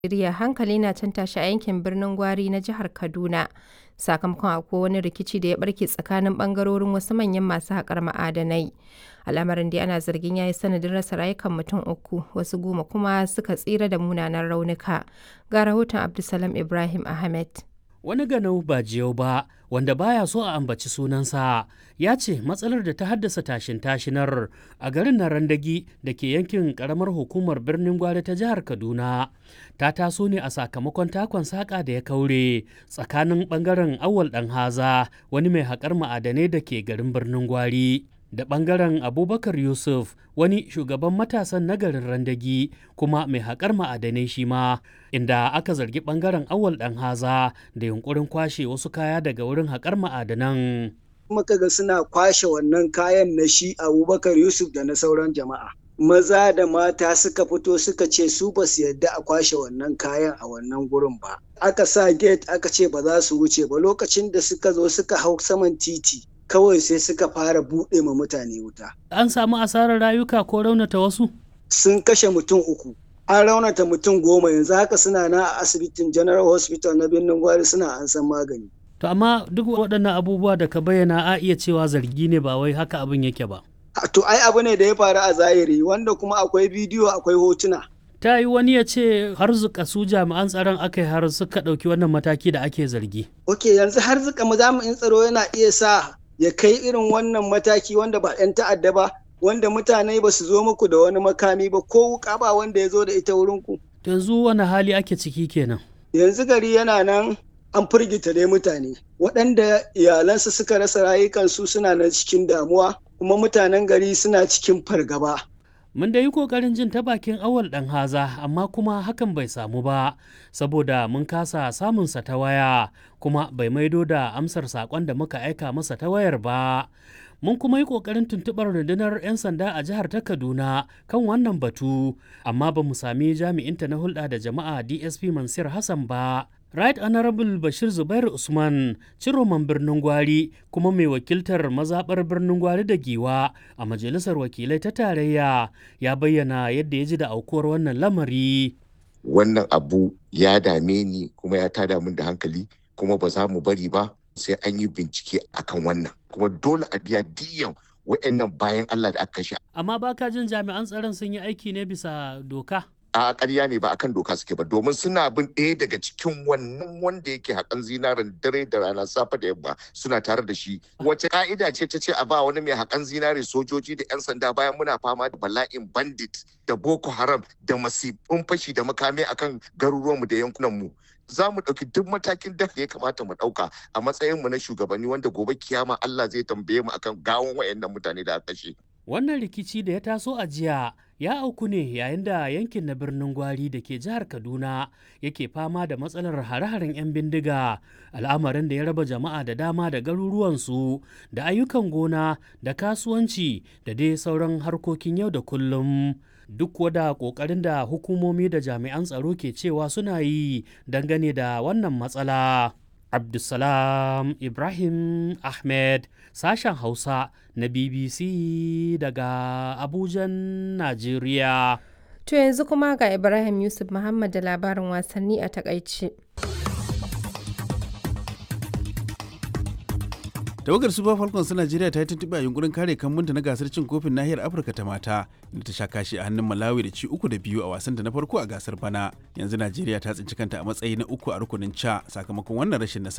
Najeriya hankali na can tashi a yankin birnin Gwari na jihar Kaduna sakamakon akwai wani rikici da ya barke tsakanin bangarorin wasu manyan masu haƙar ma'adanai. Al'amarin dai ana zargin ya yi sanadin rasa rayukan mutum uku, wasu goma kuma suka tsira da munanan raunuka. Ga rahoton Abdulsalam Ibrahim Ahmed. Wani ganau ba jiyau ba wanda baya so a ambaci sunansa ya ce matsalar da ta haddasa tashin tashinar a garin Narandagi da ke yankin karamar hukumar birnin Gwari ta jihar Kaduna ta taso ne a sakamakon takon saƙa da ya kaure tsakanin ɓangaren awal ɗan haza wani mai haƙar ma'adanai da ke garin birnin Gwari. da ɓangaren abubakar yusuf wani shugaban matasan nagarin randagi kuma mai haƙar ma'adanai shi ma inda aka zargi ɓangaren awal ɗan haza da yunkurin kwashe wasu kaya daga wurin haƙar ma'adanan muka ga suna kwashe wannan kayan na shi abubakar yusuf da na sauran jama'a maza da mata suka fito suka ce su ba su yadda a kwashe wannan kayan a wannan gurin ba aka sa gate aka ce ba za su wuce ba lokacin da suka zo suka hau saman titi kawai sai suka fara buɗe ma mutane wuta. An samu asarar rayuka ko raunata wasu? Sun kashe mutum uku. An raunata mutum goma yanzu haka suna na a asibitin General Hospital na birnin Gwari suna an san magani. To amma duk waɗannan abubuwa da ka bayyana a iya cewa zargi ne ba wai haka abin yake ba. To ai abu ne da ya faru a zahiri wanda kuma akwai bidiyo akwai hotuna. ta yi wani ya ce har zuka su jami'an tsaron aka yi har suka ɗauki wannan mataki da ake zargi. Ok yanzu har zuka jami'in tsaro yana iya sa ya kai irin wannan mataki wanda ba 'yan ta'adda ba wanda mutane ba su zo muku da wani makami ba ko wuka ba wanda ya zo da ita wurinku. yanzu wani hali ake ciki kenan yanzu gari yana nan an firgita dai mutane waɗanda iyalansu suka rasa rayukansu suna nan cikin damuwa kuma mutanen gari suna cikin fargaba. Mun da yi ƙoƙarin jin ta bakin awal ɗan haza amma kuma hakan bai samu ba saboda mun kasa samunsa ta waya kuma bai maido da amsar saƙon da muka aika masa ta wayar ba. Mun kuma yi ƙoƙarin tuntuɓar rundunar 'yan sanda a jihar ta Kaduna kan wannan batu amma ba mu sami jami'inta na hulɗa da jama'a DSP Mansur Hassan ba. Right Honorable Bashir Zubair Usman, ciroman birnin Gwari kuma mai wakiltar mazaɓar birnin Gwari da Giwa a Majalisar Wakilai ta Tarayya ya bayyana yadda ya ji da aukuwar wannan lamari. Wannan abu ya dame ni kuma ya tada min da hankali kuma ba za mu bari ba sai an yi bincike akan wannan. Kuma dole a biya diyan wa'annan bayan Allah da aka kashe. Amma baka jin jami'an tsaron sun yi aiki ne bisa doka? a ƙarya ne ba akan doka suke ba domin suna bin ɗaya daga cikin wannan wanda yake haƙan zinarin dare da rana safe da yamma suna tare da shi wace ka'ida ce ta ce a ba wani mai haƙan zinare sojoji da 'yan sanda bayan muna fama da bala'in bandit da boko haram da masifin fashi da makami akan garuruwanmu da yankunanmu za mu ɗauki duk matakin da ya kamata mu ɗauka a matsayinmu na shugabanni wanda gobe kiyama Allah zai tambaye mu akan gawon wayannan mutane da aka kashe. Wannan rikici da ya taso a jiya ya auku ne yayin da yankin na birnin Gwari da ke jihar Kaduna yake fama da matsalar hare-haren 'yan bindiga al'amarin da ya raba jama'a da dama da garuruwansu da ayyukan gona da kasuwanci da dai sauran harkokin yau da kullum. Duk wada ƙoƙarin da hukumomi da jami'an tsaro ke cewa suna yi dangane da wannan matsala. Abdulsalam Ibrahim Ahmed sashen Hausa na BBC daga Abujan, Najeriya. To yanzu kuma ga Ibrahim Yusuf Muhammad da labarin wasanni a takaice. tawagar super falcons ta najeriya ta yi tuntuɓe a yunkurin kare kambunta na gasar cin kofin nahiyar afirka ta mata inda ta sha kashi a hannun malawi da ci uku da biyu a wasan da na farko a gasar bana yanzu najeriya ta tsinci kanta a matsayi na uku a rukunin ca sakamakon wannan rashin nasara